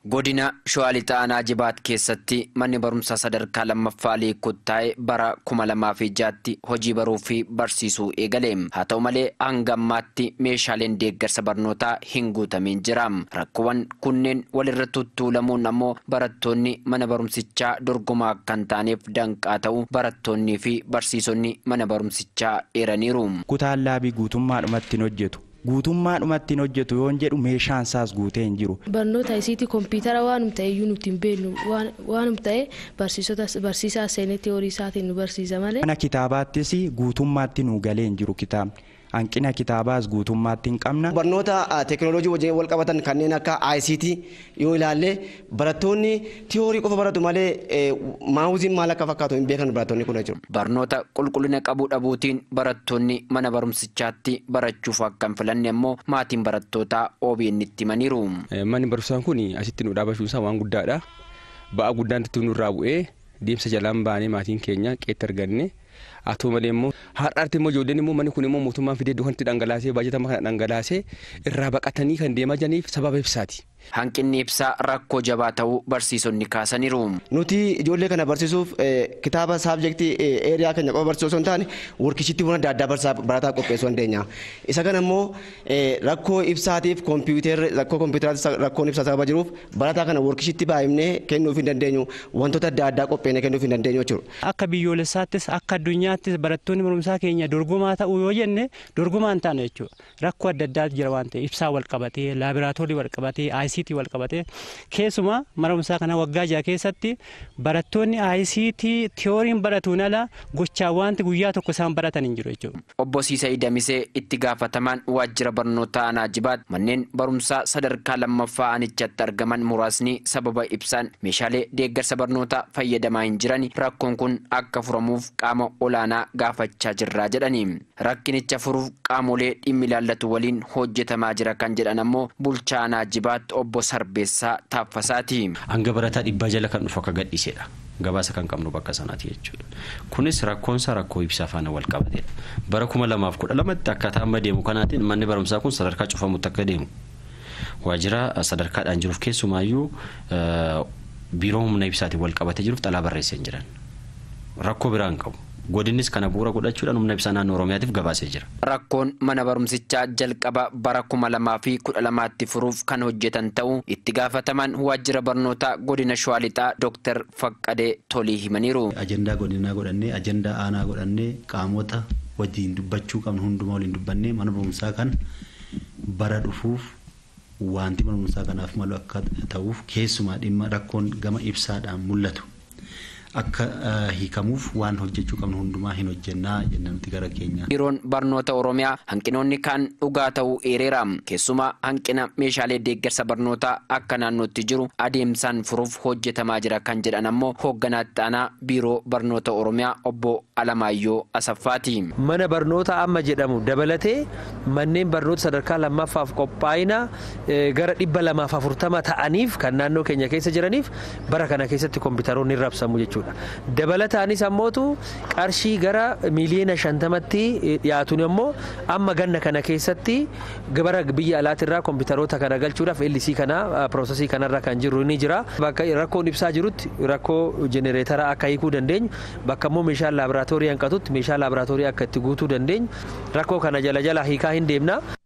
Godina Shawaa Lixaa Aanaa Jibaat keessatti manni barumsaa sadarkaa lammaffaa liikuttaa'e bara kuma lamaa fi jaatti hojii baruu fi barsiisuu eegale. Haa ta'u malee hanga ammaatti meeshaaleen deeggarsa barnootaa hin guutamiin jira. Rakkoowwan kunneen walirra tuttuulamuun ammoo barattoonni mana barumsichaa dorgomaa kan taaneef danqaa ta'u barattoonnii fi barsiisonni mana barumsichaa eeraniiru. Kutaan laabii guutummaadhumatti hin hojjetu. guutummaadhumatti hin hojjetu yoon jedhu meeshaan isaas guutee hin jiru. Barnoota isiitii kompiitara waanum ta'e iyyuu nuti hin beeknu waanum ta'e barsiisaa seenetti horii isaatiin nu barsiisa malee. Mana kitaabaattis guutummaatti nu galee hin jiru kitaabni. Hanqina kitaabaas guutummaatti hin qabna. Barnoota teekinooloojii wajjin wal qabatan kanneen akka ICT yoo ilaalle barattoonni tiyoorii qofa baratu malee maawuziin maal akka fakkaatu hin beekan barattoonni kun jiru. Barnoota qulqullina qabuu dhabuutiin barattoonni mana barumsichaatti barachuuf akka hin filanne ammoo maatiin barattootaa OBN itti himaniiru. Manni barumsaa kun asitti nu dhaabachuun isaa waan guddaadha. Ba'aa guddaan nurraa bu'ee deemsa jalaan baanee maatiin keenya qeetti arganne. haa ta'u malee immoo har'aatti immoo ijoolleen immoo manni kun immoo mootummaan fidee iddoo kanatti dhangalaasee baajatama kana dhangalaasee irraa baqatanii kan deemaa jiraniif sababa ibsaati. Hanqinni ibsaa rakkoo jabaa ta'uu barsiisonni kaasaniiru. Nuti ijoollee kana barsiisuuf kitaaba saabjektii eeriyaa keenya qofa barsiisuu osoo hin taane workishitti adda addaa barataa qopheessuu dandeenya. Isa kana immoo rakkoo ibsaatiif kompiitarri rakkoo kompiitaraatti rakkoon ibsaa sababa jiruuf barataa kana workishitti baay'inee kennuuf hin dandeenyu wantoota adda addaa qopheessee kennuuf hin dandeenyu jechuudha. Akka biyyoolessaattis akka addunyaattis barattoonni barumsaa keenya dorgomaa ta'uu yoo jenne dorgomaa hin taane jechuudha. Rakkoo adda addaatu jira waan ta'eef ibsaa wal qabatee laabiraatoorii wal qabatee ICT wal qabatee keessumaa mana barumsaa kana waggaa jaha keessatti barattoonni ICT tiyooriin baratuun ala gochaa wanti guyyaa tokko isaan baratan hin jiru jechuudha. Obbo Siisay Damisee itti gaafatamaan waajjira barnootaa aanaa jibaat manneen barumsaa sadarkaa lammaffaa aanichatti argaman muraasni sababa ibsaan meeshaalee deeggarsa barnootaa fayyadamaa hin jiran rakkoon kun akka furamuuf qaama olaanaa gaafachaa jirraa jedhani. Rakkinicha furuuf qaamolee dhimmi ilaallatu waliin hojjetamaa jira kan jedhan ammoo bulchaa aanaa jibaat obbo Sarbeessaa Taaffasaati. Hanga barataa dhibbaa jala kan dhufu akka gadhiisedha. Gabaasa kan qabnu bakka sanaati jechuudha. Kunis rakkoonsa rakkoo ibsaa faana wal qabatedha. Bara kuma lamaaf kudha lamatti akkaataa amma deemu kanaatiin manni barumsaa kun sadarkaa cufamutti akka deemu. Waajjira sadarkaadhaan jiruuf keessumaayyuu biiroo humna ibsaatiin wal qabatee jiruuf xalaa barreessee hin jiran. Rakkoo biraa hin qabu. Godinnis kana bu'uura godhachuudhaan humna ibsaa naannoo Oromiyaatiif gabaasee jira. Rakkoon mana barumsichaa jalqaba bara kuma lamaa fi kudha lamaatti furuuf kan hojjetan ta'uu itti gaafataman waajjira barnootaa godina Shawaa Lixaa Dooktar Faqqadee Tolii himaniiru. Ajandaa godinaa godhannee ajandaa aanaa godhannee qaamota wajjin dubbachuu qabnu hundumaa waliin dubbannee mana barumsaa kan bara dhufuuf wanti mana barumsaa kanaaf malu akka ta'uuf keessumaa dhimma rakkoon gama ibsaadhaan mul'atu. akka hiikamuuf waan hojjechuu qabnu hundumaa hin hojjennaa jenna nuti gara keenya. Biiroon barnoota Oromiyaa hanqinoonni kaan dhugaa ta'uu eereera. Keessumaa hanqina meeshaalee deeggarsa barnootaa akka naannootti jiru adeemsaan furuuf hojjetamaa jira kan jedhan ammoo hoogganaatti aanaa biiroo barnoota Oromiyaa obbo Alamaayyoo Asaffaati. Mana barnoota amma jedhamu dabalatee manneen barnoota sadarkaa lammaffaaf qophaa'ina gara dhibba lamaaf afurtama ta'aniif kan naannoo keenya keessa jiraniif bara kana keessatti kompiitaroonni rabsamu jechuudha. dabalataanis ammootu qarshii gara miiliyoona shantamatti dhiyaatuun immoo amma ganna kana keessatti gara biyya alaatirraa kompiitaroota kana galchuudhaaf LC kana piroosesii kanarra kan jiru ni jira. Bakka rakkoon ibsaa jirutti rakkoo jenereetara akka hiikuu dandeenyu bakka immoo meeshaan laaboraatoorii hanqatutti meeshaa laaboraatoorii akka itti guutuu dandeenyu rakkoo kana jala jala hiikaa hin deemna.